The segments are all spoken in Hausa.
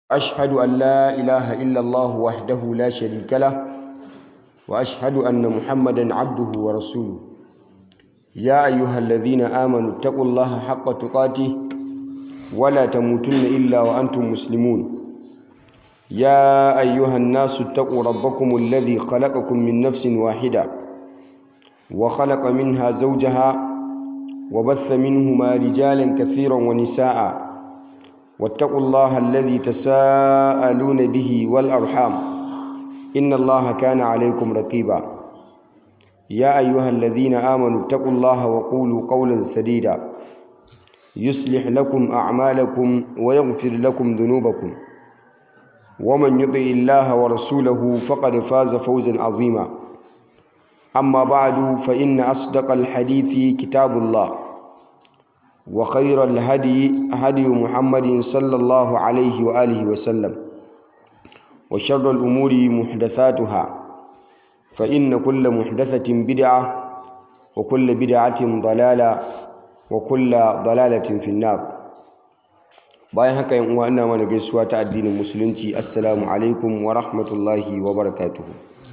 أشهد أن لا إله إلا الله وحده لا شريك له وأشهد أن محمدا عبده ورسوله يا أيها الذين آمنوا اتقوا الله حق تقاته ولا تموتن إلا وأنتم مسلمون يا أيها الناس اتقوا ربكم الذي خلقكم من نفس واحدة وخلق منها زوجها وبث منهما رجالا كثيرا ونساء واتقوا الله الذي تساءلون به والأرحام إن الله كان عليكم رقيبا يا أيها الذين آمنوا اتقوا الله وقولوا قولا سديدا يصلح لكم أعمالكم ويغفر لكم ذنوبكم ومن يطع الله ورسوله فقد فاز فوزا عظيما أما بعد فإن أصدق الحديث كتاب الله وخير الهدي هدي محمد صلى الله عليه وآله وسلم وشر الأمور محدثاتها فإن كل محدثة بدعة وكل بدعة ضلالة وكل ضلالة في النار bayan haka yan uwa ina mana gaisuwa ta addinin musulunci assalamu alaikum wa rahmatullahi wa barakatuhu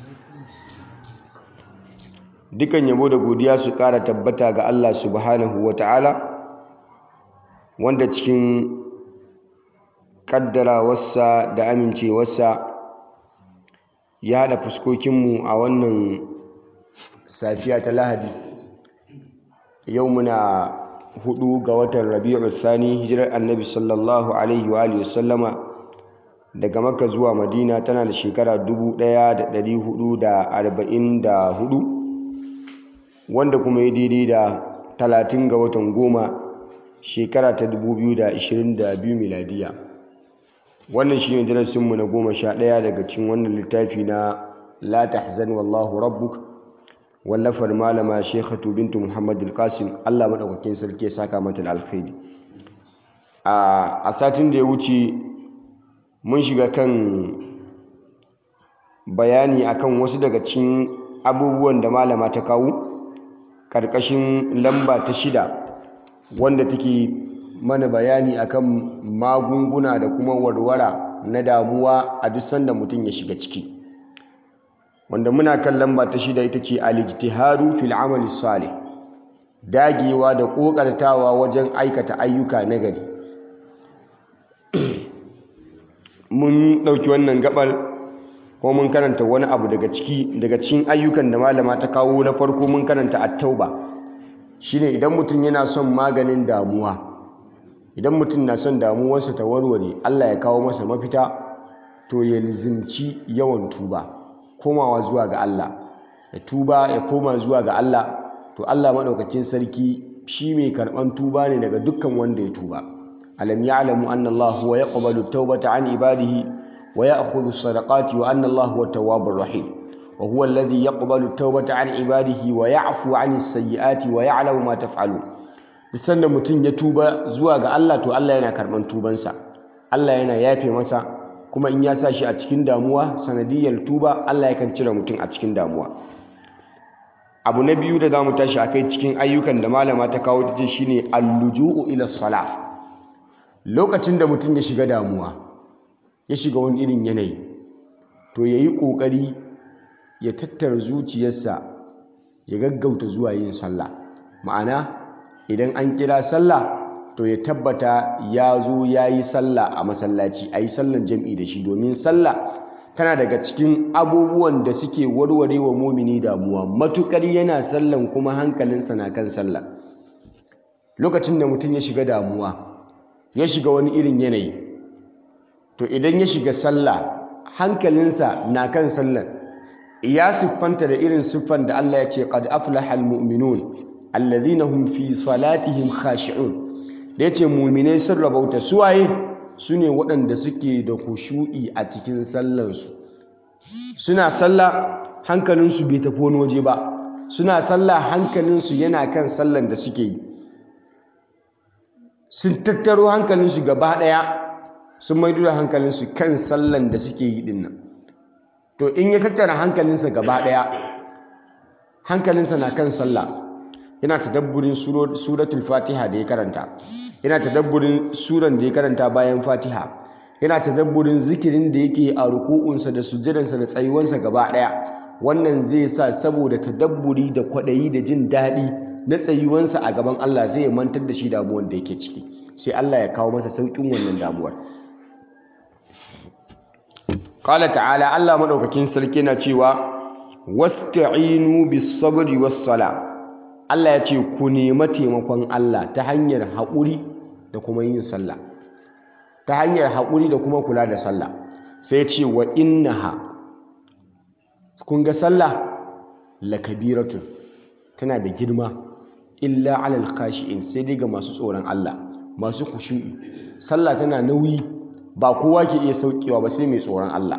dukan yabo da godiya su ƙara tabbata ga Allah subhanahu wa ta'ala wanda cikin ƙaddarawarsa da amincewarsa ya haɗa fuskokinmu a wannan safiya ta lahadi yau muna hudu ga watan rabi'u thani hijirar annabi sallallahu alaihi wa alihi sallama daga makka zuwa madina tana da shekara 1444 wanda kuma ya daidai da 30 ga watan goma shekara ta 2022 miladiya wannan shi ne darasinmu na goma sha ɗaya daga cikin wannan littafi na la tahzan wallahu rabbuk wallafar malama shekhatu bintu muhammad al-qasim allah maɗaukakin sarki ya saka mata da alkhairi a satin da ya wuce mun shiga kan bayani akan wasu daga cikin abubuwan da malama ta kawo ƙarƙashin lamba ta shida wanda take mana bayani akan magunguna da kuma warwara na damuwa a duk sanda mutum ya shiga ciki wanda muna kan lamba ta shida ita ce al-ijtihadu fil amali salih dagewa da kokartawa wajen aikata ayyuka na gari mun dauki wannan gabar ko mun karanta wani abu daga ciki daga cikin ayyukan da malama ta kawo na farko mun karanta at-tauba shine idan mutum yana son maganin damuwa idan mutum na son damuwarsa ta warware Allah ya kawo masa mafita to ya lizimci yawan tuba komawa zuwa ga Allah ya tuba ya koma zuwa ga Allah to Allah madaukakin sarki shi mai karban tuba ne daga dukkan wanda ya tuba alam ya'lamu anna Allah huwa yaqbalu at-taubata an ibadihi wa ya'khudhu as-sadaqati wa anna Allah huwa at-tawwabur rahim wa huwa alladhi yaqbalu at-taubata an ibadihi wa ya'fu 'ani as-sayyi'ati wa ya'lamu ma taf'alun sanda mutum ya tuba zuwa ga Allah to Allah yana karban tubansa Allah yana yafe masa kuma in ya sa shi a cikin damuwa sanadiyar tuba Allah yakan cire mutum a cikin damuwa abu na biyu da za mu tashi a kai cikin ayyukan da malama ta kawo ta ce shine alluju'u ila salah lokacin da mutum ya shiga damuwa ya shiga wani irin yanayi to ya yi ƙoƙari ya tattara zuciyarsa ya gaggauta zuwa yin sallah ma'ana idan an kira sallah to ya tabbata ya zo ya yi sallah a masallaci a yi sallan jam'i da shi domin sallah tana daga cikin abubuwan da suke warware wa momini damuwa matukar yana sallan kuma hankalinsa na kan sallah lokacin da mutum ya shiga damuwa ya shiga wani irin yanayi to idan ya shiga sallah hankalinsa na kan sallan ya siffanta da irin siffan da Allah ya ce qad aflaha almu'minun alladhina hum fi salatihim khashi'un da yace mu'minai sun rabauta suwaye sune waɗanda suke da khushu'i a cikin sallansu suna sallah hankalinsu bai tafi wani waje ba suna sallah hankalinsu yana kan sallan da suke yi sun tattaro hankalinsu gaba ɗaya sun maido da hankalinsu kan sallan da suke yi dinnan to in ya tattara hankalinsa gaba ɗaya hankalinsa na kan sallah yana tadabburin suratul fatiha da ya karanta yana tadabburin suran da ya karanta bayan fatiha yana tadabburin zikirin da yake a ruku'unsa da sujjadansa da tsayuwansa gaba ɗaya wannan zai sa saboda tadabburi da kwaɗayi da jin daɗi na tsayuwansa a gaban Allah zai mantar da shi damuwar da yake ciki sai Allah ya kawo masa sauƙin wannan damuwar qala ta'ala Allah madaukakin sarki na cewa wasta'inu bis sabri was sala Allah ya ce ku nema taimakon Allah ta hanyar haƙuri da kuma yin sallah ta hanyar haƙuri da kuma kula da sallah sai ce wa innaha kun ga sallah lakabiratun tana da girma illa alal khashi'in sai dai ga masu tsoron Allah masu khushu'i sallah tana nauyi ba kowa ke iya saukewa ba sai mai tsoron Allah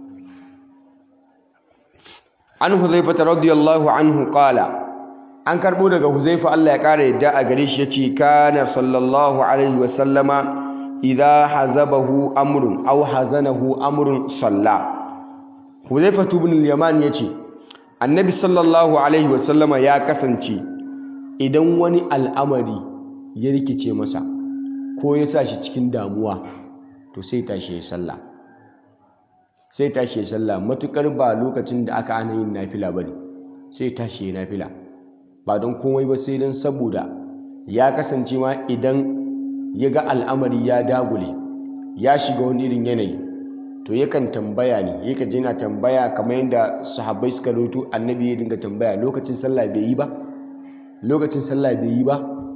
an huzaifata radiyallahu anhu qala an karbo daga huzaifa Allah ya kara yadda a gare shi yace kana sallallahu alaihi wa sallama idza hazabahu amrun aw hazanahu amrun salla huzaifa ibn al-yaman yace annabi sallallahu alaihi wa sallama ya kasance idan wani al'amari ya rikice masa ko ya sa shi cikin damuwa to sai tashi ya sallah sai tashi ya sallah matukar ba lokacin da aka ana yin nafila bane sai tashi ya nafila ba don komai ba sai don saboda ya kasance ma idan ya ga al'amari ya dagule ya shiga wani irin yanayi to yakan tambaya ne yaka je na tambaya kamar yadda sahabbai suka rutu annabi ya dinga tambaya lokacin sallah bai yi ba lokacin sallah bai yi ba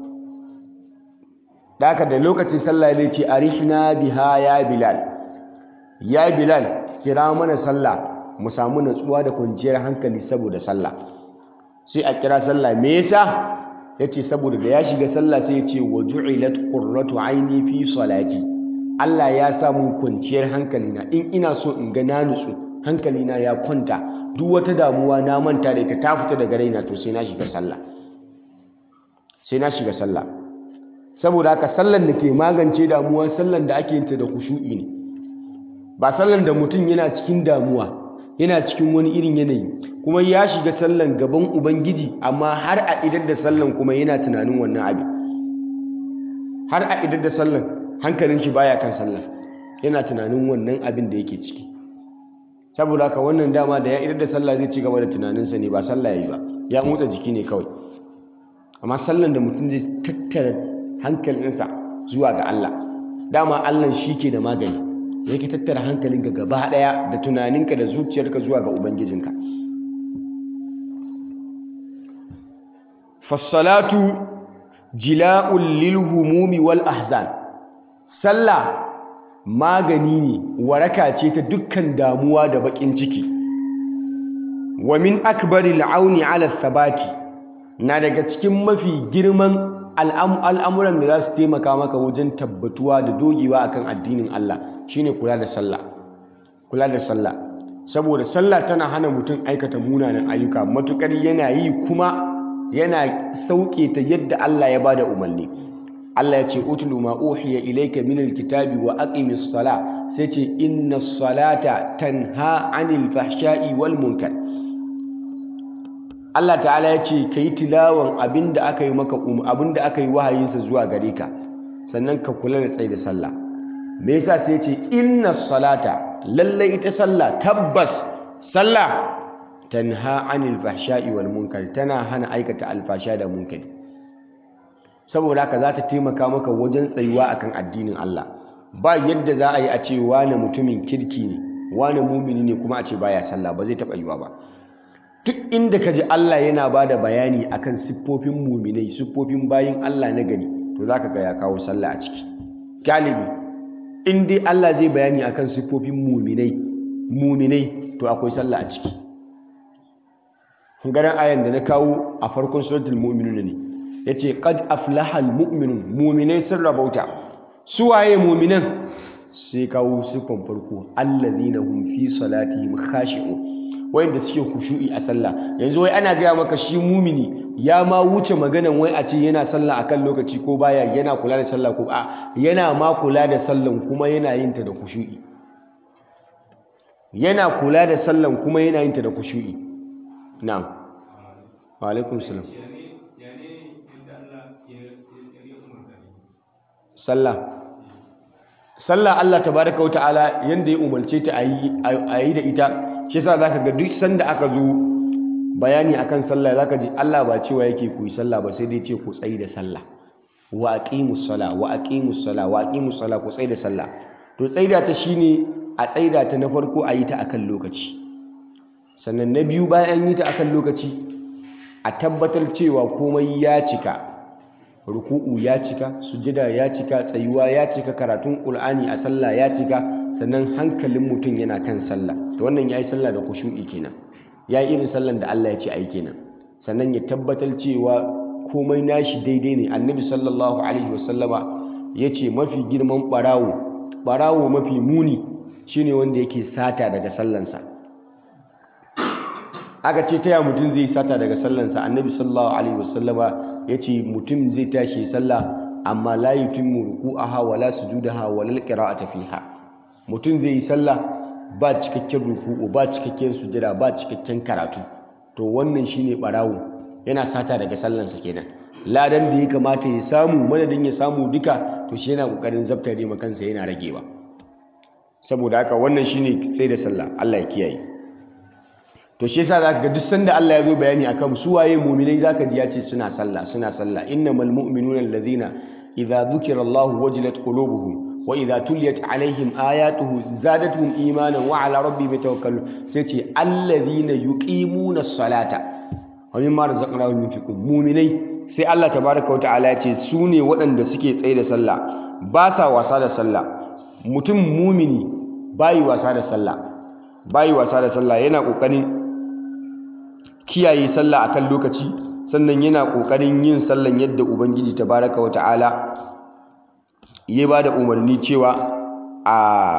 daka da lokacin sallah ya ce arihna biha ya bilal ya bilal kira mana sallah mu samu natsuwa da kwanciyar hankali saboda sallah sai a kira sallah me yasa yace saboda da ya shiga sallah sai ya ce wa ju'ilat qurratu aini fi salati Allah ya sa mun kwanciyar hankali na in ina so in ga na nutsu hankali na ya kwanta duk wata damuwa na manta da ita ta fita daga raina to sai na shiga sallah sai na shiga sallah saboda haka sallan da ke magance damuwa sallan da ake yin ta da khushu'i ne ba sallan da mutum yana cikin damuwa yana cikin wani irin yanayi kuma ya shiga sallan gaban ubangiji amma har a idar da sallan kuma yana tunanin wannan abin har a idar da sallan hankalin shi baya kan sallan yana tunanin wannan abin da yake ciki saboda haka wannan dama da ya idar da sallah zai ci gaba da tunaninsa ne ba sallah yayi ba ya motsa jiki ne kawai amma sallan da mutum zai tattara hankalinsa zuwa ga Allah dama Allah shi ke da magani yake tattara hankalinka gaba daya da tunaninka da zuciyarka zuwa ga ubangijinka fassalatu jila'ul lil humumi wal ahzan sallah magani ne waraka ce ta dukkan damuwa da bakin ciki wa min akbaril auni ala thabati na daga cikin mafi girman al'amuran da za su taimaka maka wajen tabbatuwa da dogewa akan addinin Allah shine kula da sallah kula da sallah saboda sallah tana hana mutum aikata munanan ayyuka matukar yana yi kuma yana sauke ta yadda Allah ya bada umarni Allah ya ce utlu ma uhiya ilayka minal kitabi wa aqimis sala sai ce inna salata tanha anil fahsha'i wal munkar Allah ta'ala ya ce kai tilawan abinda aka yi maka abinda aka yi wahayinsa zuwa gare ka sannan ka kula da tsaye da sallah me yasa sai ce inna salata lallai ita sallah tabbas sallah tanha anil fahsha'i wal munkar tana hana aikata alfasha da munkari saboda haka za ta taimaka maka wajen tsayuwa akan addinin Allah ba yadda za a yi a ce wane mutumin kirki ne wane mumini ne kuma a ce baya sallah ba zai taɓa yiwa ba duk inda ka ji Allah yana ba da bayani akan siffofin muminai siffofin bayin Allah na gari to za ka ga ya kawo sallah a ciki galibi in dai Allah zai bayani akan siffofin muminai muminai to akwai sallah a ciki garan ayan da na kawo a farkon suratul mu'minun ne yace qad aflaha almu'minun muminai sun rabauta su waye muminan sai kawo siffan farko allazina hum fi salatihim khashi'un wayanda suke kushu'i a sallah yanzu wai ana gaya maka shi mumini ya ma wuce maganan wai a ce yana sallah akan lokaci ko baya yana kula da sallah ko a yana ma kula da sallan kuma yana yin ta da kushu'i yana kula da sallan kuma yana yin ta da kushu'i na'am wa alaikum salam sallah sallah Allah tabaraka wata'ala yanda ya umarce ta a yi da ita shi yasa zaka ga duk sanda aka zo bayani akan sallah zaka ji Allah ba cewa yake ku yi sallah ba sai dai ce ku tsayi da sallah wa aqimus sala wa aqimus sala wa aqimus sala ku tsayi da sallah to tsaida ta shine a tsaida ta na farko a yi ta akan lokaci sannan na biyu bayan yi ta akan lokaci a tabbatar cewa komai ya cika ruku'u ya cika sujada ya cika tsayuwa ya cika karatun qur'ani a sallah ya cika sannan hankalin mutum yana kan sallah to wannan yayi sallah da khushu'i kenan yayi irin sallan da Allah ya ce ai kenan sannan ya tabbatar cewa komai nashi daidai ne annabi sallallahu alaihi wasallama yace mafi girman barawo barawo mafi muni shine wanda yake sata daga sallansa aka ce taya mutum zai sata daga sallansa annabi sallallahu alaihi wasallama ya ce mutum zai tashi sallah amma la yutimmu ruku'aha wala sujudaha wala qira'ata fiha mutum zai yi sallah ba cikakken ruku'u ba cikakken sujada ba cikakken karatu to wannan shine barawo yana sata daga sallansa kenan ladan da ya kamata ya samu madadin ya samu duka to shi yana kokarin zabtare ma kansa yana ragewa saboda haka wannan shine sai da sallah Allah ya kiyaye to shi yasa zaka ga duk sanda Allah ya zo bayani akan su waye mu'minai zaka ji ya ce suna sallah suna sallah innamal mu'minuna alladhina idza dhukira Allahu wajilat qulubuhum wa idza tuliyat alaihim ayatuhu zadatuhum imanan wa ala rabbihim yatawakkalun sai ce alladhina yuqimuna as-salata wa mimma razaqnahum yunfiqun mu'minai sai Allah tabaaraka wa ta'ala ya ce su ne waɗanda suke tsaye da sallah ba sa wasa da sallah mutum mumini bayi wasa da sallah bayi wasa da sallah yana kokarin kiyaye sallah akan lokaci sannan yana kokarin yin sallan yadda ubangiji tabaraka wa ta'ala ya bada umarni cewa a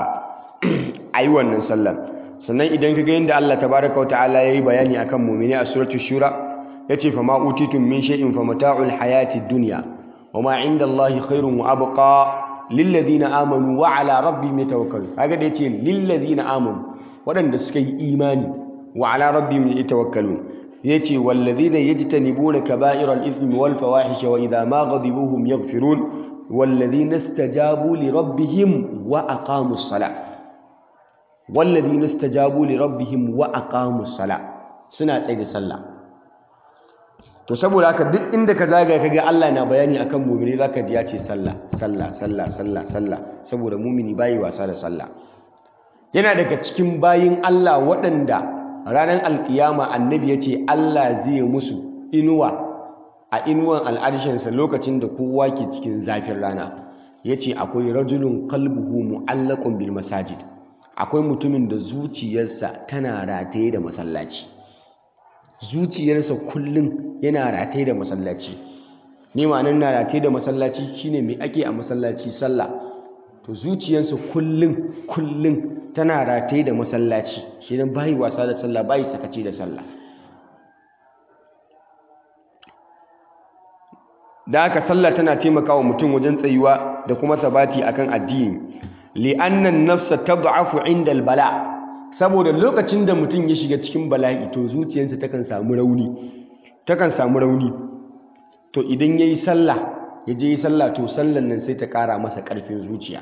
ayi wannan sallan sannan idan kaga yadda Allah tabaraka wa ta'ala yayi bayani akan mu'mini a suratul shura yace fa ma utitum min shay'in fa mata'ul hayati dunya wama 'inda Allahi khairun wa abqa lilladhina amanu wa 'ala rabbihim yatawakkalun kaga da yace lilladhina amanu waɗanda suka yi imani wa 'ala rabbihim yatawakkalun yace walladhina yajtanibuna kaba'iral ithmi wal fawahisha wa idha ma ghadibuhum yaghfirun walladhina istajabu li rabbihim wa aqamus salah walladhina istajabu li rabbihim wa aqamus salah suna tsaye da sallah to saboda haka duk inda ka zagaya kaga Allah na bayani akan mu'mini zaka ji ya ce sallah sallah sallah sallah sallah saboda mu'mini bai wasa da sallah yana daga cikin bayin Allah waɗanda ranar alkiyama annabi ya ce Allah zai musu inuwa a inuwan al'arshinsa lokacin da kowa ke cikin zafin rana ya ce akwai rajulun kalbuhu mu'allakun bil masajid akwai mutumin da zuciyarsa tana rataye da masallaci zuciyarsa kullum yana rataye da masallaci ne ma'anar na rataye da masallaci shine mai ake a masallaci sallah to zuciyarsa kullum kullum tana rataye da masallaci shi nan bayi wasa da sallah bayi sakaci da sallah da haka sallah tana taimakawa mutum wajen tsayuwa da kuma sabati akan addini li'annan nafsa tad'afu 'inda al-bala saboda lokacin da mutum ya shiga cikin bala'i to zuciyarsa takan samu rauni takan samu rauni to idan yayi sallah ya je yi sallah to sallan nan sai ta kara masa karfin zuciya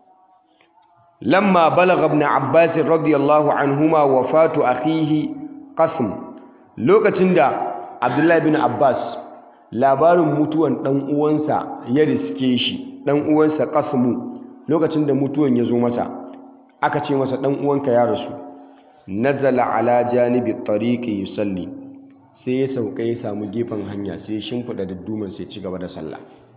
lamma balagha ibn abbas radiyallahu anhuma wafatu akhihi qasm lokacin da abdullahi bin abbas labarin mutuwan dan uwansa ya riske shi dan uwansa qasmu lokacin da mutuwan ya zo masa aka ce masa dan uwanka ya rasu nazala ala janibi tariqi yusalli sai ya sauka ya samu gefen hanya sai ya shimfida dadduman sai ci gaba da sallah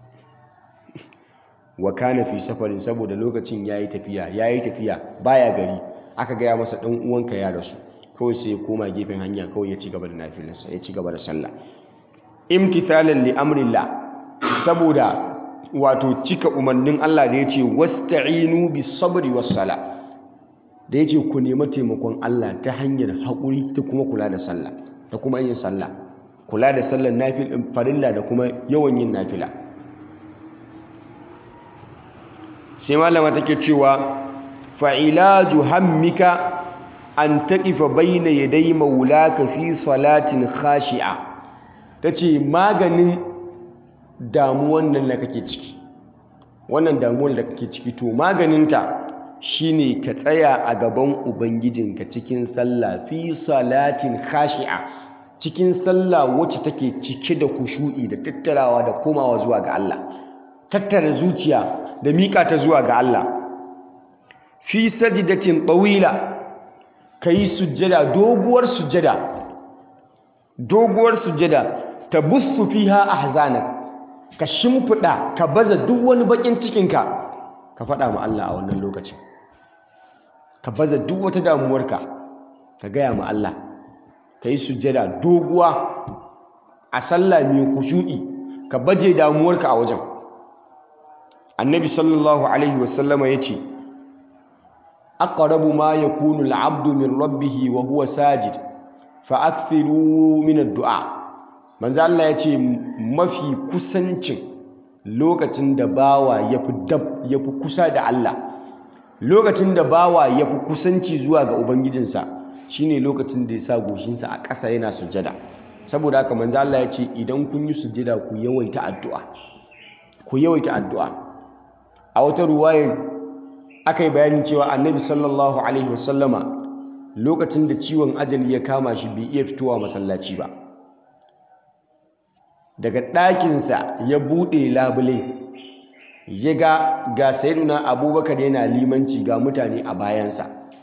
wa kana fi safarin saboda lokacin yayi tafiya yayi tafiya baya gari aka gaya masa dan uwanka ya rasu kawai sai ya koma gefen hanya kawai ya ci gaba da nafilarsa ya ci gaba da sallah imtithalan li amrillah saboda wato cika umarnin Allah da yace wasta'inu bis sabri was sala da yace ku nemi taimakon Allah ta hanyar haƙuri ta kuma kula da sallah da kuma yin sallah kula da sallar nafil farilla da kuma yawan yin nafila sai malama take cewa fa'ilaju hammika an taqifa bayna yaday maulaka fi salatin khashi'a tace maganin damuwan nan da kake ciki wannan damuwar da kake ciki to maganinta shine ka tsaya a gaban ubangijinka cikin sallah fi salatin khashi'a cikin sallah wacce take cike da kushu'i da tattarawa da komawa zuwa ga Allah tattara zuciya da mika ta zuwa ga Allah fi sajdatin tawila kai sujjada doguwar sujjada doguwar sujjada tabussu fiha ahzanak ka shimfida ka baza duk wani bakin cikinka ka faɗa ma Allah a wannan lokacin ka baza duk wata damuwarka ka gaya ma Allah ka yi sujjada doguwa a sallah mai kushu'i ka baje damuwarka a wajen annabi sallallahu alaihi wasallama ya ce aqrabu ma yakunu al-'abdu min rabbih wa huwa sajid fa akthiru min ad-du'a manzo Allah ya ce mafi kusancin lokacin da bawa yafi dab yafi kusa da Allah lokacin da bawa yafi kusanci zuwa ga ubangijinsa shine lokacin da ya sa goshinsa a ƙasa yana sujjada saboda haka manzo Allah ya ce idan kun yi sujjada ku yawaita addu'a ku yawaita addu'a a wata ruwayar aka yi bayanin cewa annabi sallallahu alaihi wasallama lokacin da ciwon ajali ya kama shi bai iya fitowa masallaci ba daga ɗakinsa ya buɗe labule ya ga ga sayyiduna abubakar yana limanci ga mutane a bayansa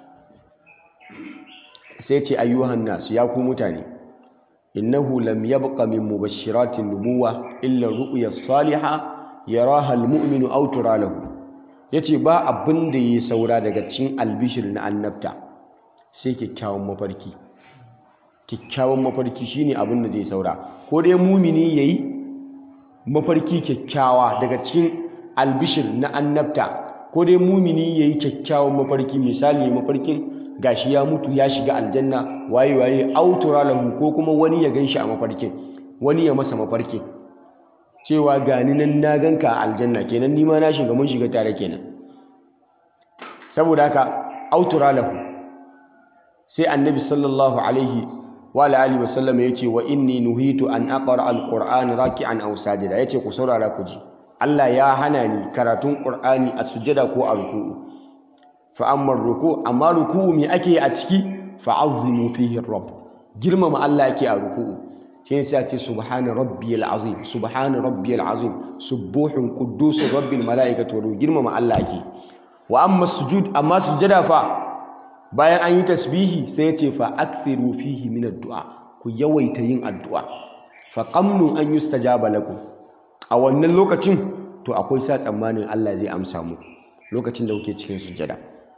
sai ce ayyuhan nasu ya ku mutane innahu lam yabqa min mubashshiratin nubuwa illa ru'ya salihah yaraha almu'minu aw tura lahu yace ba abin da yi saura daga cikin albishir na annabta sai kyakkyawan mafarki kyakkyawan mafarki shine abin da zai saura ko dai mumini yayi mafarki kyakkyawa daga cikin albishir na annabta ko dai mumini yayi kyakkyawan mafarki misali mafarkin gashi ya mutu ya shiga aljanna waye waye autura lahu ko kuma wani ya ganshi a mafarkin wani ya masa mafarkin cewa gani nan na ganka a aljanna kenan ni ma na shiga mun shiga tare kenan saboda haka autura lahu sai annabi sallallahu alaihi wa alihi wa sallam yace wa inni nuhitu an aqra alquran raki'an aw sajida yace ku saurara ku ji Allah ya hana ni karatun qur'ani a sujada ko a ruku'u fa amma ruku amma ruku'u me ake a ciki fa'azzimu fihi rabb girmama Allah yake a ruku'u sai sai ce subhana rabbiyal azim subhana rabbiyal azim subuhun quddus rabbil malaikatu wa girmama Allah yake wa amma sujud amma sujada fa bayan an yi tasbihi sai ya ce fa akthiru fihi min addu'a ku yawaita yin addu'a fa qamnu an yustajaba lakum a wannan lokacin to akwai sa tsammanin Allah zai amsa mu lokacin da kuke cikin sujada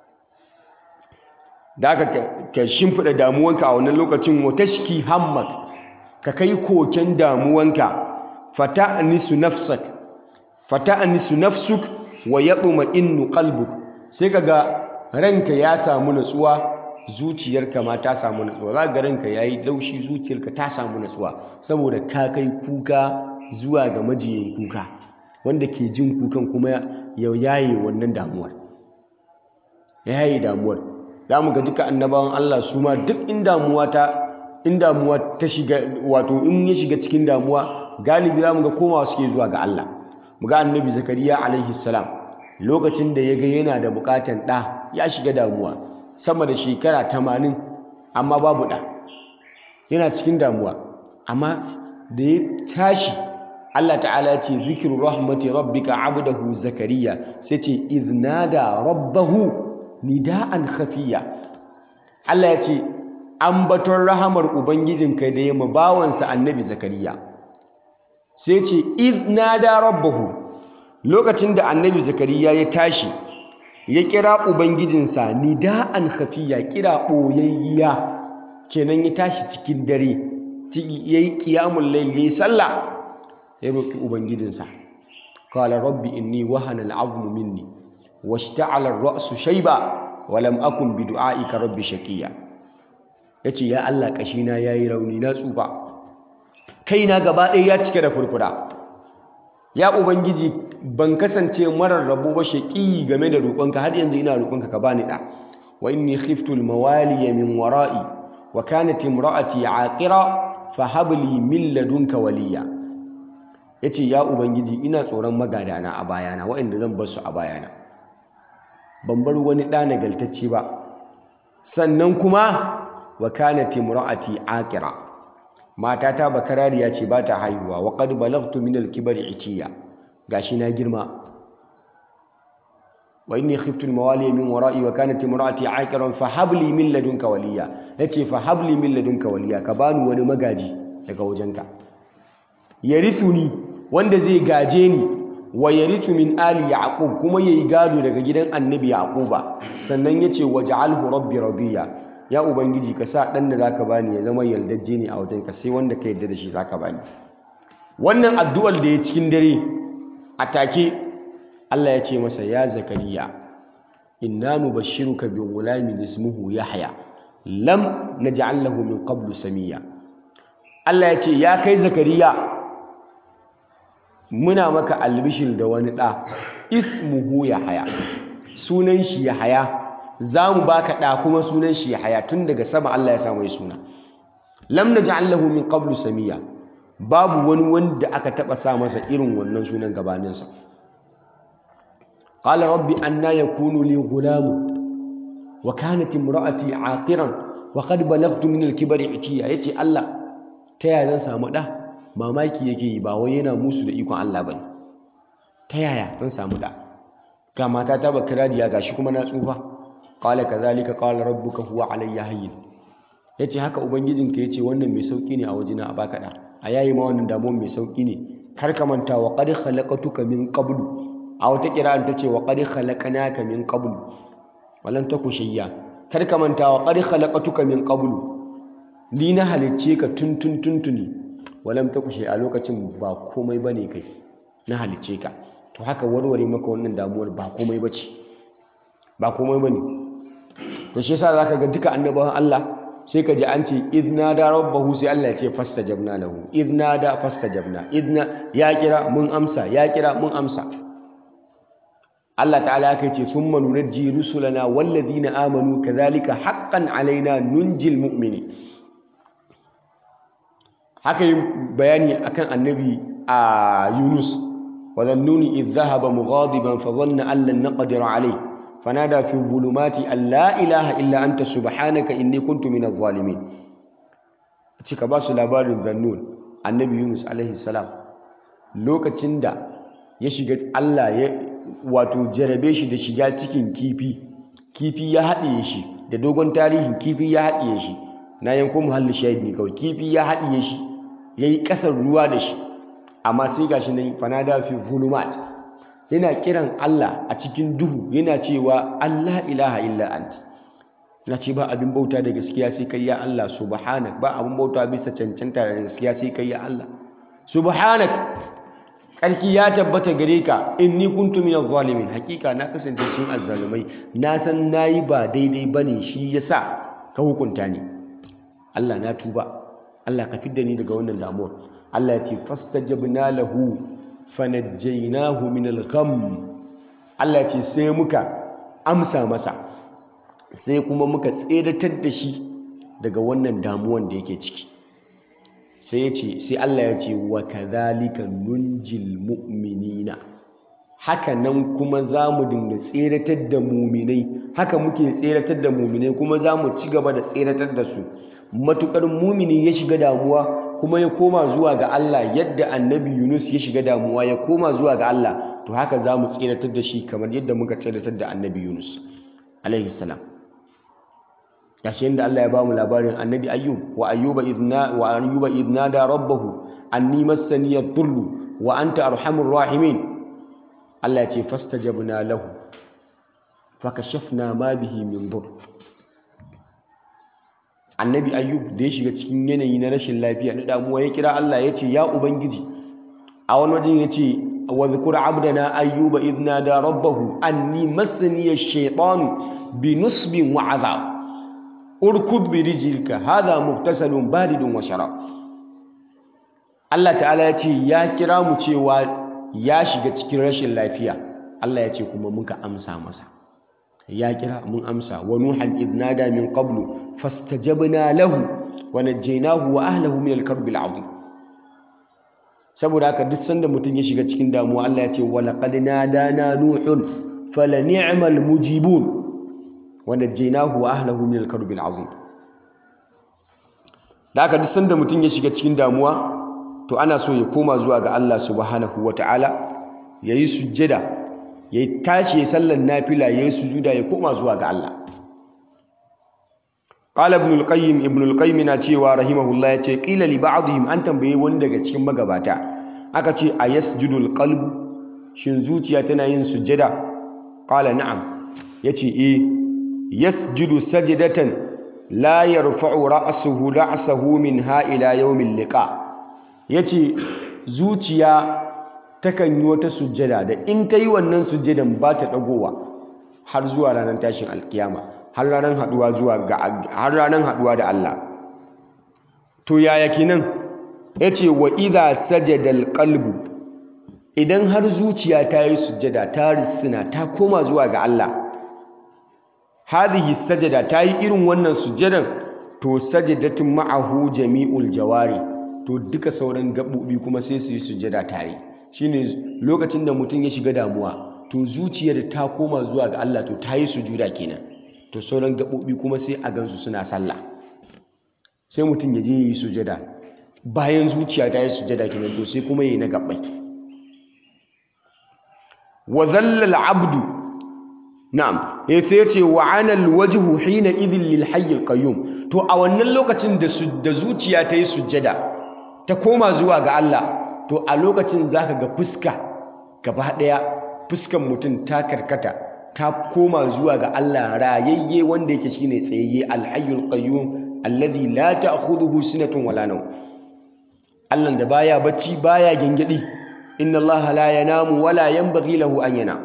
da aka ka shimfiɗa damuwanka a wannan lokacin wa tashki hammak ka kai koken damuwanka fata anisu nafsak fata anisu nafsuk wa yatma innu qalbuk sai kaga ranka ya samu natsuwa zuciyarka ma ta samu natsuwa za ga ranka yayi laushi zuciyarka ta samu natsuwa saboda ka kai kuka zuwa ga majiyin kuka wanda ke jin kukan kuma ya yaye wannan damuwar ya yaye damuwar za mu ga duka annabawan Allah su ma duk in damuwa ta in damuwa ta shiga wato in ya shiga cikin damuwa galibi za mu ga komawa suke zuwa ga Allah mu ga annabi zakariya alaihi salam lokacin da ya ga yana da bukatan ɗa ya shiga damuwa sama da shekara tamanin amma babu ɗa yana cikin damuwa amma da ya tashi Allah ta'ala ya ce zikiru rahmati rabbika abdahu zakariya sai ce iznada rabbahu nida'an khafiya Allah ya ce ambaton rahamar ubangijinka da ya bawansa annabi zakariya sai ce iznada rabbahu lokacin da annabi zakariya ya tashi ya kira ubangijinsa nida'an khafiya kira boyayya kenan ya tashi cikin dare yayi qiyamul layl yayi sallah ya roki ubangijinsa qala rabbi inni wahana al'azmu minni washta'ala ar-ra'su shayba wa lam akun bi du'aika rabbi shaqiya yace ya Allah kashina yayi rauni na tsufa kaina gaba ɗaya ya cike da furfura ya ubangiji ban kasance marar rabo ba shaqi game da roƙonka har yanzu ina roƙonka ka bani da wa inni khiftu al-mawaliya min wara'i wa kanat imra'ati aqira fa hab li min ladunka waliya yace ya ubangiji ina tsoron magadana a bayana waɗanda zan bar su a bayana ban bar wani ɗa nagaltacce ba sannan kuma wa kanat imra'ati aqira matata bakarariya ce ba ta haihuwa wa qad balagtu min al-kibri itiya gashi na girma wa inni khiftu al-mawali min wara'i wa kanat imra'ati aqiran fa habli min ladunka waliya yace fa habli min ladunka waliya ka bani wani magaji daga wajenka yarithuni wanda zai gaje ni wa yarithu min ali yaqub kuma yayi gado daga gidan annabi yaquba sannan yace waj'alhu rabbi radiya ya ubangiji ka sa dan da zaka bani ya zama yaldajje ne a wajenka sai wanda ka yarda da shi zaka bani wannan addu'ar da ya cikin dare a take Allah ya ce masa ya zakariya inna nubashshiruka bi ghulamin ismuhu yahya lam naj'al lahu min qablu samiya Allah ya ce ya kai zakariya muna maka albishir da wani ɗa ismuhu yahya sunan shi yahya za mu baka ɗa kuma sunan shi yahya tun daga sama Allah ya sa mai suna lam naj'al lahu min qablu samiya babu wani wanda aka taba sa masa irin wannan sunan gabaninsa qala rabbi anna yakunu li ghulam wa kanat imraati aqiran wa qad balagtu min al-kibri itiya yace Allah ta yaya zan samu da mamaki yake yi ba wai yana musu da ikon Allah bane ta yaya zan samu da ga mata ta bakiradiya gashi kuma na tsufa qala kadhalika qala rabbuka huwa alayya hayyin yace haka ubangijinka yace wannan mai sauki ne a wajena a baka da a yayi ma wannan damuwar mai sauki ne kar ka manta wa qad khalaqatuka min qablu a wata kira'an ta ce wa qad khalaqnaka min qablu walan taku shayya kar ka manta wa qad khalaqatuka min qablu ni na halicce ka tun tun tuntuni walam taku shay a lokacin ba komai bane kai na halicce ka to haka warware maka wannan damuwar ba komai bace ba komai bane to shi yasa zaka ga duka annabawan Allah sai ka ji an ce idna da rabbahu sai Allah ya ce fastajabna lahu idna da fastajabna idna ya kira mun amsa ya kira mun amsa Allah ta'ala ya ce thumma nunajji rusulana walladhina amanu kadhalika haqqan alaina nunjil mu'mini haka yi bayani akan annabi a Yunus wa dhannuni idh dhahaba mughadiban fa dhanna an lan naqdir alayhi فنادى في الظلمات أن لا إله إلا أنت سبحانك إني كنت من الظالمين cika ba su labarin zannun annabi yunus alaihi salam lokacin da ya shiga allah ya wato jarabe shi da shiga cikin kifi kifi ya haɗiye shi da dogon tarihin kifi ya haɗiye shi na yanko muhalli shahid ne kawai kifi ya haɗiye shi ya yi ƙasar ruwa da shi amma sai gashi nan fanada fi zulumat yana kiran Allah a cikin duhu yana cewa Allah ilaha illa anti na ce ba abin bauta da gaskiya sai kai ya Allah subhanak ba abin bauta bisa cancanta da gaskiya sai kai ya Allah subhanak karki ya tabbata gare ka inni kuntu minaz zalimin hakika na kasance cikin azzalumai na san nayi ba daidai bane shi yasa ka hukunta ni Allah na tuba Allah ka fidda ni daga wannan damuwar Allah ya ce fastajabna lahu fanajjainahu min al-gham Allah ce sai muka amsa masa sai kuma muka tseratar da shi daga wannan damuwan da yake ciki sai ya ce sai Allah ya ce wa kadhalika nunjil mu'minina haka nan kuma za mu dinga tseratar da muminai haka muke tseratar da muminai kuma za mu ci gaba da tseratar da su matukar mumini ya shiga damuwa kuma ya koma zuwa ga Allah yadda annabi Yunus ya shiga damuwa ya koma zuwa ga Allah to haka za mu tseratar da shi kamar yadda muka tseratar da annabi Yunus alaihi salam gashi yadda Allah ya bamu labarin annabi Ayyub wa ayyuba idna wa ayyuba idna da rabbahu anni massani yadhurru wa anta arhamur rahimin Allah ya ce fastajabna lahu fakashafna ma bihi min dhurr annabi ayyub da ya shiga cikin yanayi na rashin lafiya na damuwa ya kira Allah ya ce ya ubangiji a wani wajen ya ce wa zikura abdana ayyuba idna da rabbahu anni masani ash-shaytanu bi nusbin wa azab urkud bi rijlika hadha muhtasalun baridun wa sharab Allah ta'ala ya ce ya kira mu cewa ya shiga cikin rashin lafiya Allah ya ce kuma muka amsa masa ya kira mun amsa wa nuhan idnada min qablu fastajabna lahu wa najjaynahu wa ahlihi min al-karb al-azim saboda haka duk sanda mutum ya shiga cikin damuwa Allah ya ce wa laqad nadana nuhun fala ni'mal mujibun wa najaynahu wa ahlihi min al-karbi al-azim da haka duk sanda mutum ya shiga cikin damuwa to ana so ya koma zuwa ga Allah subhanahu wataala yayi sujjada yayi tashi ya sallan nafila yayi sujuda ya koma zuwa ga Allah qala ibn al-qayyim ibn al-qayyim na cewa rahimahullah yace qila li ba'dihim an tambaye wani daga cikin magabata aka ce ayasjudu al-qalb shin zuciya tana yin sujjada qala na'am yace eh yasjudu sajdatan la yarfa'u ra'suhu ra'sahu minha ila yawmil liqa yace zuciya takan yi wata sujjada da in ta yi wannan sujjadan ba ta dagowa har zuwa ranar tashin alkiyama har ranar haduwa zuwa ga har ranar haduwa da Allah to yaya kenan yace wa idza sajada alqalbu idan har zuciya ta yi sujjada ta risina ta koma zuwa ga Allah hadhihi sajada ta yi irin wannan sujjadan to sajadatun ma'ahu jami'ul jawari to duka sauran gaɓoɓi kuma sai su yi sujjada tare shine lokacin da mutum ya shiga damuwa to zuciyar ta koma zuwa ga Allah to ta yi sujuda kenan to sauran gaɓoɓi kuma sai a gansu suna sallah sai mutum ya je yi sujjada bayan zuciya ta yi sujjada kenan to sai kuma yi na gaɓɓai wa zallal abdu na'am ya sai ce wa anal wajhu hina idhin lil hayyil qayyum to a wannan lokacin da da zuciya ta yi sujjada ta koma zuwa ga Allah to a lokacin zaka ga fuska gaba daya fuskan mutum ta karkata ta koma zuwa ga Allah rayayye wanda yake shine tsayayye al hayyul qayyum alladhi la ta'khudhuhu sinatun wala nawm Allah da baya bacci baya gengedi inna Allah la yanamu wala yanbaghi lahu an yanam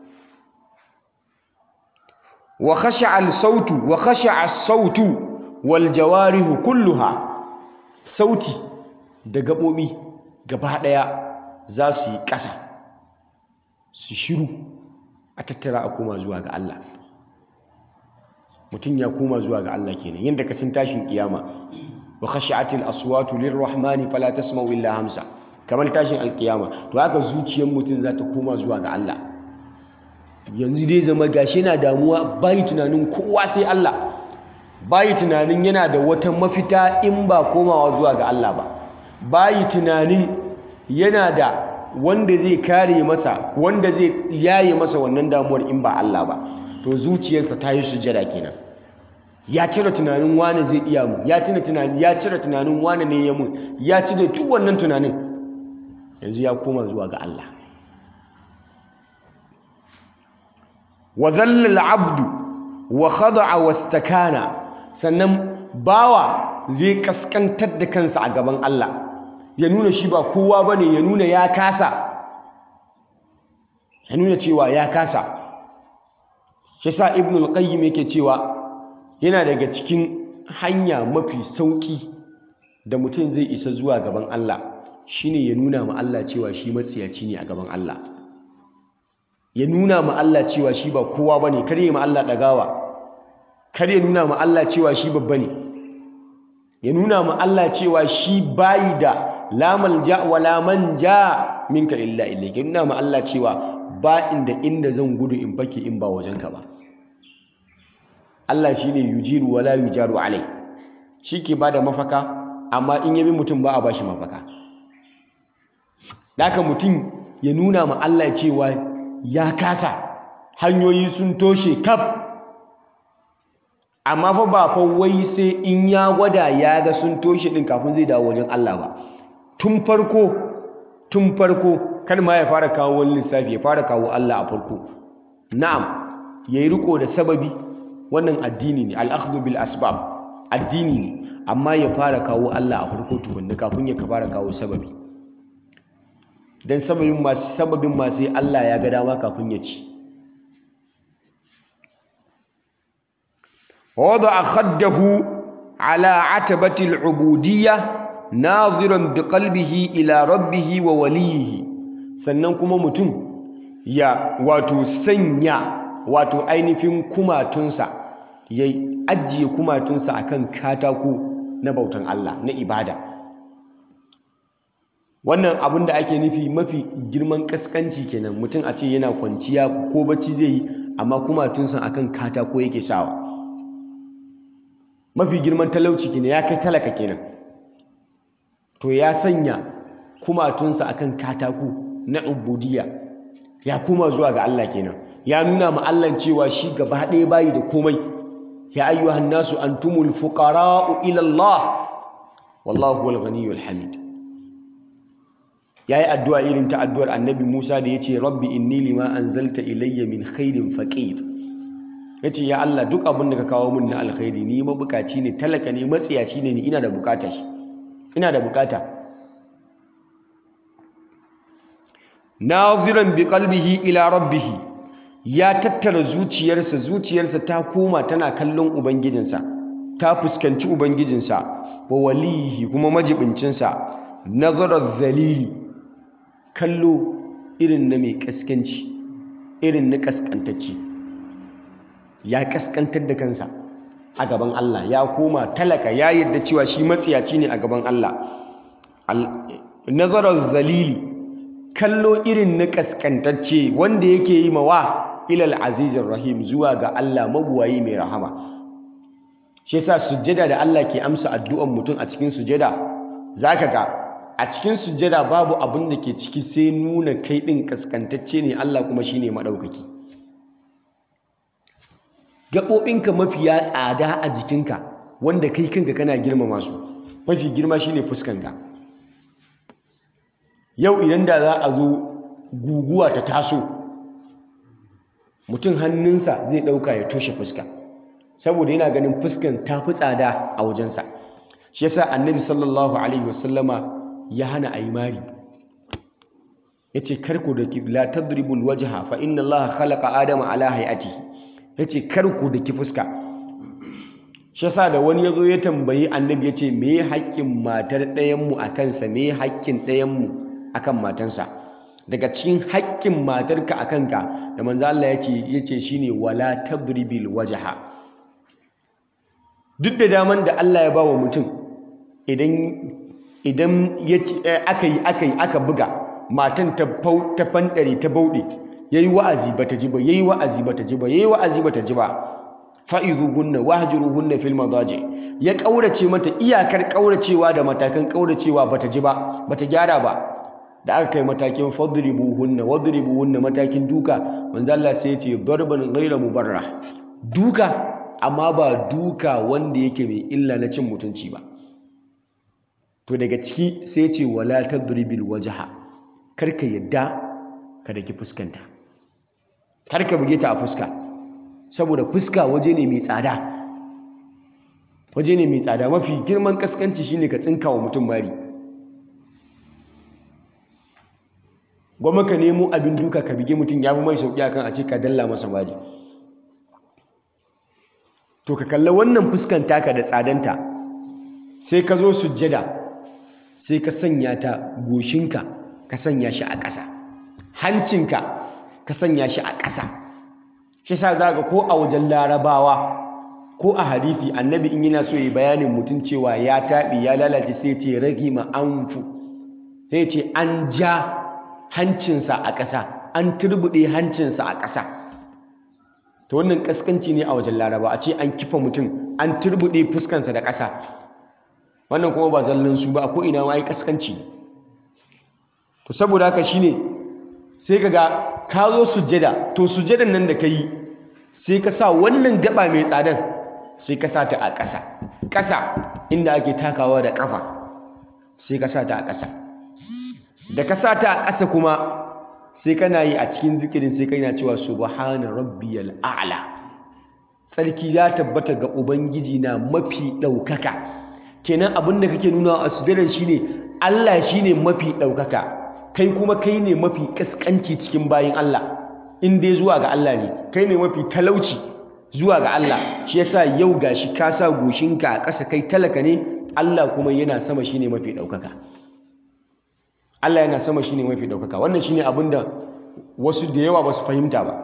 wa khasha'a al-sautu wa khasha'a as-sautu wal jawarihu kulluha sauti da gabobi gaba daya za su yi ƙasa su shiru a tattara a koma zuwa ga Allah mutum ya koma zuwa ga Allah kenan yadda ka san tashin kiyama wa khashi'atil aswatu lirrahmani fala tasma'u illa hamsa kamar tashin alkiyama to haka zuciyar mutum za ta koma zuwa ga Allah yanzu dai zama gashi yana damuwa bayi tunanin kowa sai Allah bayi tunanin yana da wata mafita in ba komawa zuwa ga Allah ba bayi tunanin yana da wanda zai kare masa wanda zai yaye masa wannan damuwar in ba Allah ba to zuciyarsa ta yi sujada kenan ya cire tunanin wane zai iya mu ya tuna tunanin ya cire tunanin wane ne ya mun ya cire duk wannan tunanin yanzu ya koma zuwa ga Allah wa dhalla al-abdu wa khada'a wastakana sannan bawa zai kaskantar da kansa a gaban Allah ya nuna shi ba kowa bane ya nuna ya kasa ya nuna cewa ya kasa shi sa ibn al-qayyim yake cewa yana daga cikin hanya mafi sauki da mutum zai isa zuwa gaban Allah shine ya nuna ma Allah cewa shi matsiyaci ne a gaban Allah ya nuna ma Allah cewa shi ba kowa bane kar ya ma Allah dagawa kar ya nuna ma Allah cewa shi babba ne ya nuna ma Allah cewa shi bayi da la malja wa la manja minka illa ilayka ya nuna ma Allah cewa ba inda inda zan gudu in fake in ba wajenka ba Allah shine yujiru wala yujaru alai shi ke bada mafaka amma in yabi mutum ba a bashi mafaka Daka mutum ya nuna ma Allah cewa ya kasa hanyoyi sun toshe kaf amma fa ba fa wai sai in ya gwada ya ga sun toshe din kafin zai dawo wajen Allah ba tun farko tun farko kan ma ya fara kawo wani lissafi ya fara kawo Allah a farko na'am yayi riko da sababi wannan addini ne al-akhdhu bil asbab addini ne amma ya fara kawo Allah a farko tukunna kafin ya fara kawo sababi dan sababin ma sababin ma sai Allah ya ga dama kafin ya ci ووضع خده على عتبة العبودية ناظرا بقلبه إلى ربه ووليه sannan kuma mutum ya wato sanya wato ainihin kumatunsa ya ajiye kumatunsa akan katako na bautan Allah na ibada wannan abin da ake nufi mafi girman kaskanci kenan mutum a ce yana kwanciya ko bacci zai yi amma kumatunsa akan katako yake sawa mafi girman talauci kenan ya kai talaka kenan to ya sanya kumatunsa akan katako na ubudiyya ya kuma zuwa ga Allah kenan ya nuna ma Allah cewa shi gaba ɗaya bayi da komai ya ayyuhan nasu antumul fuqara'u ila Allah wallahu huwal ghaniyyul hamid yayi addu'a irin ta addu'ar annabi Musa da yace rabbi inni lima anzalta ilayya min khairin faqir yace ya Allah duk abin da ka kawo min na alkhairi ni mabukaci ne talaka ne matsiyaci ne ni ina da bukata shi ina da bukata naziran bi qalbihi ila rabbih ya tattara zuciyarsa zuciyarsa ta koma tana kallon ubangijinsa ta fuskanci ubangijinsa wa walihi kuma majibincinsa nazarar zalili kallo irin na mai kaskanci irin na kaskantacci ya kaskantar da kansa a gaban Allah ya koma talaka ya yadda cewa shi matsiyaci ne a gaban Allah nazarar zalili kallo irin na kaskantacce wanda yake yi mawa ilal azizin rahim zuwa ga Allah mabuwayi mai rahama shi yasa sujjada da Allah ke amsa addu'an mutum a cikin sujjada zaka ga a cikin sujjada babu abin da ke ciki sai nuna kai din kaskantacce ne Allah kuma shine madaukaki gaɓoɓinka mafiya tsada a jikinka wanda kai kanka kana girmama su mafi girma shine fuskanka yau idan da za a zo guguwa ta taso mutum hannunsa zai ɗauka ya toshe fuska saboda yana ganin fuskan ta fi tsada a wajensa shi yasa annabi sallallahu alaihi wasallama ya hana a yi mari ya ce karku da la tadribul wajha fa inna allaha khalaqa adama ala hayatihi ya ce karku da ki fuska shi yasa da wani ya zo ya tambayi annabi ya ce me haƙƙin matar ɗayanmu a kansa me haƙƙin ɗayanmu a kan matansa daga cikin haƙƙin matarka a kanka da manzo Allah ya ce shi ne wala tadribil wajaha duk da daman da Allah ya ba wa mutum idan idan aka yi aka yi aka buga matan ta fanɗare ta bauɗe yayi wa'azi bata ji ba yayi wa'azi bata ji ba yayi wa'azi bata ji ba fa'izuhunna wahjuruhunna fil madaji ya kaurace mata iyakar kauracewa da matakan kauracewa bata ji ba bata gyara ba da aka kai matakin fadribuhunna wadribuhunna matakin duka manzo Allah sai ya ce darban ghayra mubarrah duka amma ba duka wanda yake mai illa na cin mutunci ba to daga ciki sai ya ce wala tadribil wajha karka yadda ka daki fuskanta karka buge ta a fuska saboda fuska waje ne mai tsada waje ne mai tsada mafi girman kaskanci shine ka tsinka wa mutum mari gwamma ka nemo abin duka ka bige mutum ya fi mai sauƙi akan a ce ka dalla masa mari to ka kalla wannan fuskan taka da tsadanta sai ka zo sujjada sai ka sanya ta goshinka ka sanya shi a ƙasa hancinka ka sanya shi a ƙasa shi sa za ga ko a wajen larabawa ko a hadisi annabi in yana so ya bayanin mutum cewa ya taɓi ya lalace sai ce rage ma anfu sai ce an ja hancinsa a ƙasa an turbuɗe hancinsa a ƙasa ta wannan ƙaskanci ne a wajen laraba a ce an kifa mutum an turbuɗe fuskansa da ƙasa wannan kuma ba zallan su ba a ko'ina ma yi ƙaskanci to saboda haka shine sai ka ga ka zo sujjada to sujjadan nan da ka yi sai ka sa wannan gaba mai tsadan sai ka sa ta a ƙasa ƙasa inda ake takawa da ƙafa sai ka sa ta a ƙasa da ka sa ta a ƙasa kuma sai kana yi a cikin zikirin sai kana cewa subhana rabbiyal a'la tsarki ya tabbata ga ubangiji na mafi ɗaukaka kenan abin da kake nuna a sujjadar shine Allah shine mafi ɗaukaka kai kuma kai ne mafi kaskanci cikin bayin Allah in dai zuwa ga Allah ne kai ne mafi talauci zuwa ga Allah shi yasa yau gashi ka sa goshinka a ƙasa kai talaka ne Allah kuma yana sama shine mafi ɗaukaka Allah yana sama shine mafi ɗaukaka wannan shine abin da wasu da yawa ba su fahimta ba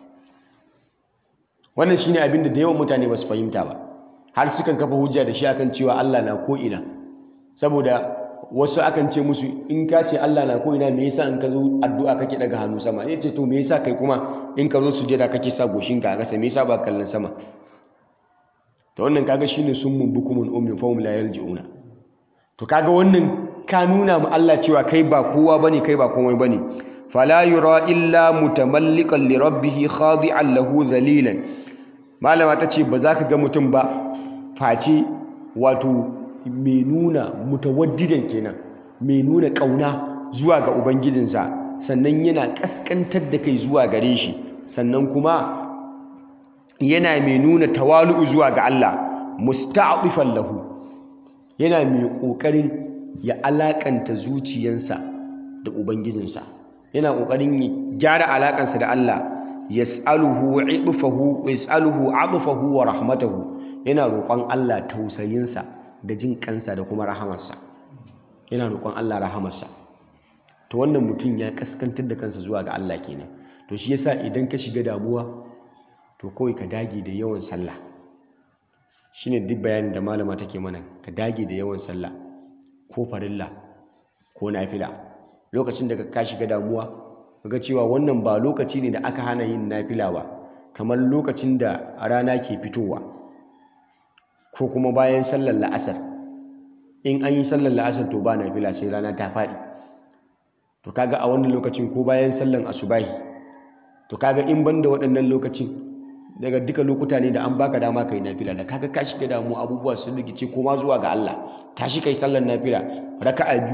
wannan shine abin da da yawan mutane ba su fahimta ba har sukan kafa hujja da shi akan cewa Allah na ko ina saboda wasu akan ce musu in ka ce Allah na ko ina me yasa in ka zo addu'a kake daga hannu sama ya ce to me yasa kai kuma in ka zo sujada kake sa goshinka a ƙasa me yasa ba kallon sama to wannan kaga shine summun bukumun ummin fahum la yarji'una to kaga wannan ka nuna ma Allah cewa kai ba kowa bane kai ba komai bane fala yura illa mutamalliqan li rabbih khadi'an lahu dhalilan malama tace ba za ka ga mutum ba face wato mai nuna mutawaddidan kenan mai nuna kauna zuwa ga ubangijinsa sannan yana kaskantar da kai zuwa gare shi sannan kuma yana mai nuna tawalu'u zuwa ga Allah musta'difan lahu yana mai kokarin ya alakanta zuciyansa da ubangijinsa yana kokarin ya gyara alakansa da Allah yas'aluhu 'idfahu yas'aluhu 'adfahu wa rahmatahu yana roƙon Allah tausayinsa da jin kansa da kuma rahamarsa yana roƙon Allah rahamarsa to wannan mutum ya kaskantar da kansa zuwa ga Allah kenan to shi yasa idan ka shiga damuwa to kawai ka dage da yawan sallah shine duk bayanin da malama take mana ka dage da yawan sallah ko farilla ko nafila lokacin da ka shiga damuwa kaga cewa wannan ba lokaci ne da aka hana yin nafila ba kamar lokacin da rana ke fitowa ko kuma bayan sallar la'asar in an yi sallar la'asar to ba nafila sai rana ta faɗi to kaga a wannan lokacin ko bayan sallar asubahi to kaga in banda waɗannan lokacin daga duka lokuta ne da an baka dama kai nafila da kaga ka shiga damu abubuwa sun rikice ko ma zuwa ga Allah tashi kai sallar nafila raka'a biyu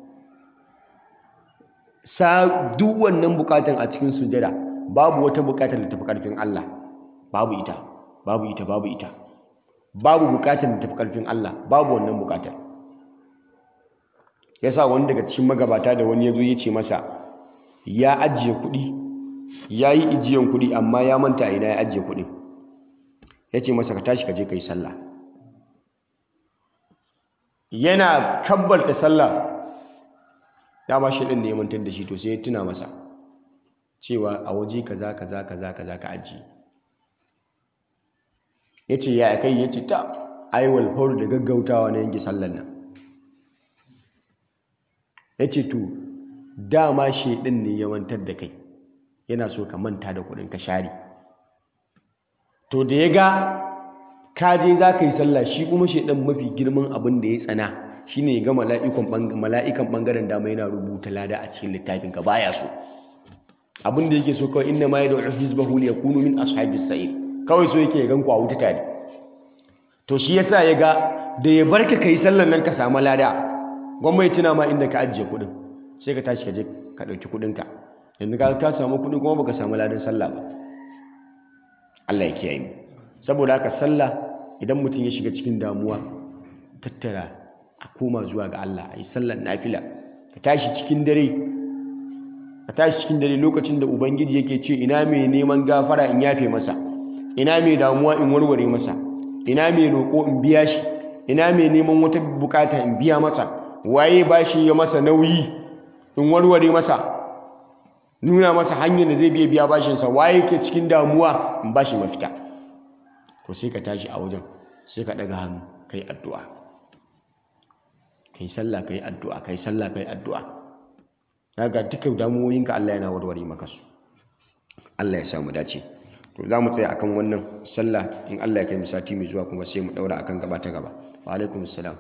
sa duk wannan bukatan a cikin sujada babu wata bukatar da tafi karfin Allah babu ita babu ita babu ita babu bukatar da tafi karfin Allah babu wannan bukatar yasa wani daga cikin magabata da wani yazo ya ce masa ya ajiye kuɗi ya yi ijiyan kuɗi amma ya manta ina ya ajiye kuɗin ya ce masa ka tashi ka je ka yi sallah yana kabbalta sallah dama shi ɗin ne ya mantar da shi to sai ya tuna masa cewa a waje kaza kaza kaza kaza ka ajiye ya ce ya kai ya ce ta aiwal faru da gaggautawa na yanke sallan nan ya ce to dama shi ɗin ne ya mantar da kai yana so ka manta da kuɗin ka share to da ya ga ka je za ka yi sallah shi kuma shaidan mafi girman abin da ya tsana shine ya ga mala'ikan ɓangaren dama yana rubuta lada a cikin littafin ka baya so abin da yake so kawai inna ma yad'u hizbahu li yakunu min ashabis sa'ir kawai so yake ya gan ku a wuta tare to shi yasa ya ga da ya barka kai sallar nan ka samu lada gwamnati tuna ma inda ka ajiye kuɗin sai ka tashi ka je ka ɗauki kuɗinka yanzu ka ka samu kuɗi kuma baka samu ladan sallah ba Allah ya kiyaye mu saboda haka sallah idan mutum ya shiga cikin damuwa tattara a koma zuwa ga Allah a yi sallar nafila ka tashi cikin dare ka tashi cikin dare lokacin da ubangiji yake ce ina mai neman gafara in yafe masa ina mai damuwa in warware masa ina mai roƙo in biya shi ina mai neman wata bukata in biya masa waye bashi ya masa nauyi in warware masa nuna masa hanyar da zai biya biya bashinsa waye ke cikin damuwa in bashi mafita to sai ka tashi a wajen sai ka daga hannu kai addu'a kai sallah kai addu'a kai sallah kai addu'a daga duka damuwoyinka Allah yana warware maka su Allah ya samu dace to za mu tsaya akan wannan sallah in Allah ya kai mu sati mai zuwa kuma sai mu daura akan gaba ta gaba wa alaikum salam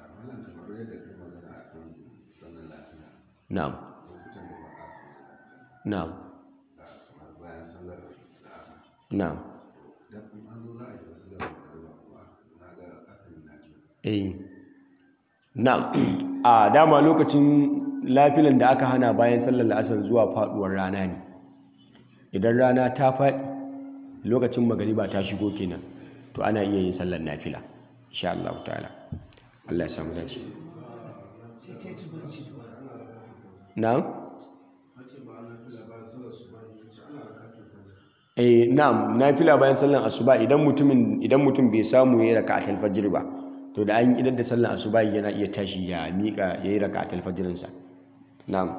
na'am na'am na'am eh na'am a dama lokacin lafilan da aka hana bayan sallar la'asar zuwa faduwar rana ne idan rana ta faɗi lokacin magariba ta shigo kenan to ana iya yin sallar nafila insha Allah ta'ala Allah ya samu dace na'am eh na'am nafila bayan sallar asuba idan mutumin idan mutum bai samu yayin raka'atul fajr ba to da an idan da sallar asuba yana iya tashi ya mika yayin raka'atul fajrin sa na'am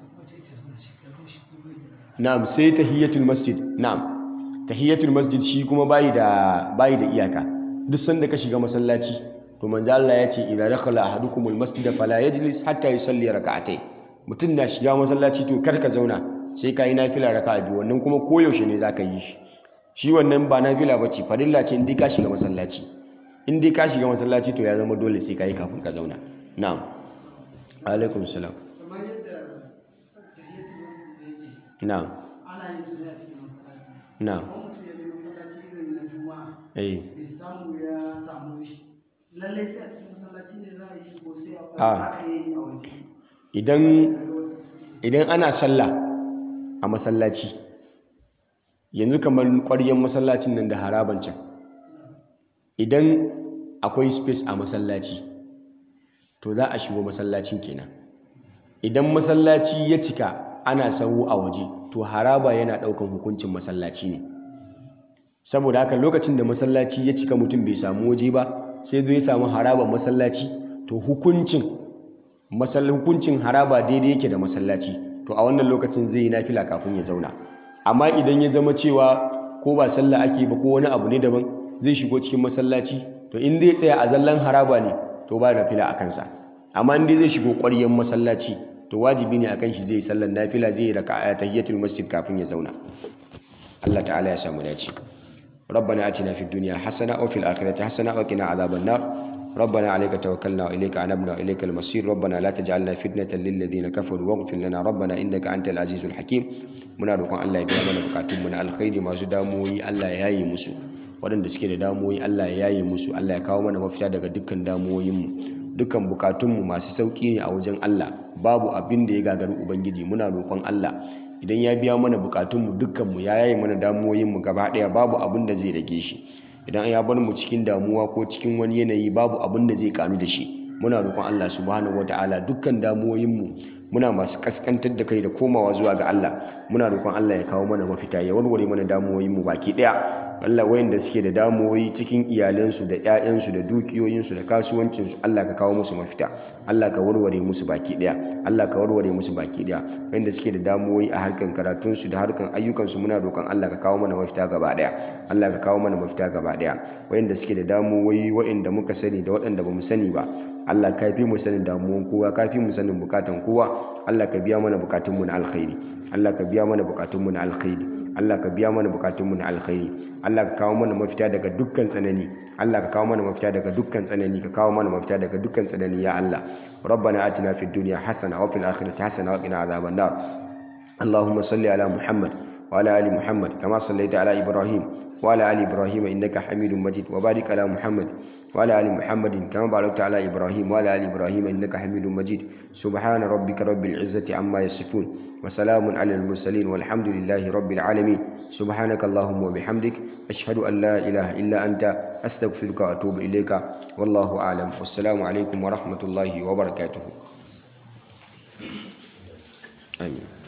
na'am sai tahiyatul masjid na'am tahiyatul masjid shi kuma bayi da bayi da iyaka duk sanda ka shiga masallaci to to manzo Allah ya ce idza dakhala ahadukumul masjida fala yajlis hatta yusalli rak'atayn mutum na shiga masallaci to kar ka zauna sai ka yi nafila raka'a biyu wannan kuma koyaushe ne zaka yi shi shi wannan ba nafila bace farilla ce in dai ka shiga masallaci in dai ka shiga masallaci to ya zama dole sai ka yi kafin ka zauna na'am alaikum salam kamar yadda tahiyatul masjid yake na'am ana yin su ne a cikin masallaci na'am kuma mutum ya je masallaci irin na juma'a eh bai samu ya samu shi lallai sai a cikin masallaci ne za a yi ko sai a Ah. aka yi a waje idan daga wasu idan ana sallah a masallaci yanzu kamar ƙwaryen masallacin nan da haraban can idan akwai space a masallaci to za a shigo masallacin kenan idan masallaci ya cika ana sahu a waje to haraba yana ɗaukan hukuncin masallaci ne saboda haka lokacin da masallaci ya cika mutum bai samu waje ba sai zo ya samu haraban masallaci to hukuncin masal hukuncin haraba daidai yake da masallaci to a wannan lokacin zai yi nafila kafin ya zauna amma idan ya zama cewa ko ba sallah ake ba ko wani abu ne daban zai shigo cikin masallaci to in zai tsaya a zallan haraba ne to ba nafila a kansa amma in dai zai shigo ƙwaryen masallaci to wajibi ne akan shi zai yi sallar nafila zai yi raka'a tahiyatul masjid kafin ya zauna Allah ta'ala ya samu dace ربنا آتنا في الدنيا حسنة وفي الآخرة حسنة وقنا عذاب النار ربنا عليك توكلنا وإليك أنبنا وإليك المصير ربنا لا تجعلنا فتنة للذين كفروا واغفر لنا ربنا إنك أنت العزيز الحكيم muna roƙon Allah ya biya mana bukatunmu na alkhairi masu damuwoyi Allah ya yaye musu waɗanda suke da damuwoyi Allah ya yaye musu Allah ya kawo mana mafita daga dukkan damuwoyinmu dukkan bukatunmu masu sauƙi ne a wajen Allah babu abin da ya gagari ubangiji muna roƙon Allah idan ya biya mana bukatunmu dukkanmu ya yaye mana damuwoyinmu gaba ɗaya babu abin da zai rage shi idan ya bar mu cikin damuwa ko cikin wani yanayi babu abin da zai kanu da shi muna roƙon Allah subhanahu wataala dukkan damuwoyinmu muna masu kaskantar da kai da komawa zuwa ga Allah muna roƙon Allah ya kawo mana mafita ya warware mana damuwoyinmu baki ɗaya Allah wayanda suke da damuwoyi cikin iyalansu da ƴaƴansu da dukiyoyinsu da kasuwancinsu Allah ka kawo musu mafita Allah ka warware musu baki ɗaya Allah ka warware musu baki ɗaya wayanda suke da damuwoyi a harkan karatunsu da harkan ayyukansu muna roƙon Allah ka kawo mana mafita gaba ɗaya Allah ka kawo mana mafita gaba ɗaya wayanda suke da damuwoyi wayanda muka sani da waɗanda bamu sani ba Allah ka fi mu sanin damuwan kowa ka fi mu sanin bukatan kowa Allah ka biya mana bukatunmu na alkhairi Allah ka biya mana bukatunmu na alkhairi Allah ka biya mana bukatunmu na alkhairi Allah ka kawo mana mafita daga dukkan tsanani Allah ka kawo mana mafita daga dukkan tsanani ka kawo mana mafita daga dukkan tsanani ya Allah ربنا آتنا في الدنيا حسنة وفي الآخرة حسنة وقنا عذاب النار اللهم صل على محمد وعلى آل محمد كما صليت على إبراهيم وعلى آل إبراهيم إنك حميد مجيد وبارك على محمد وعلى آل محمد كما باركت على إبراهيم وعلى آل إبراهيم إنك حميد مجيد سبحان ربك رب العزة عما يصفون وسلام على المرسلين والحمد لله رب العالمين سبحانك اللهم وبحمدك أشهد أن لا إله إلا أنت أستغفرك وأتوب إليك والله أعلم والسلام عليكم ورحمة الله وبركاته آمين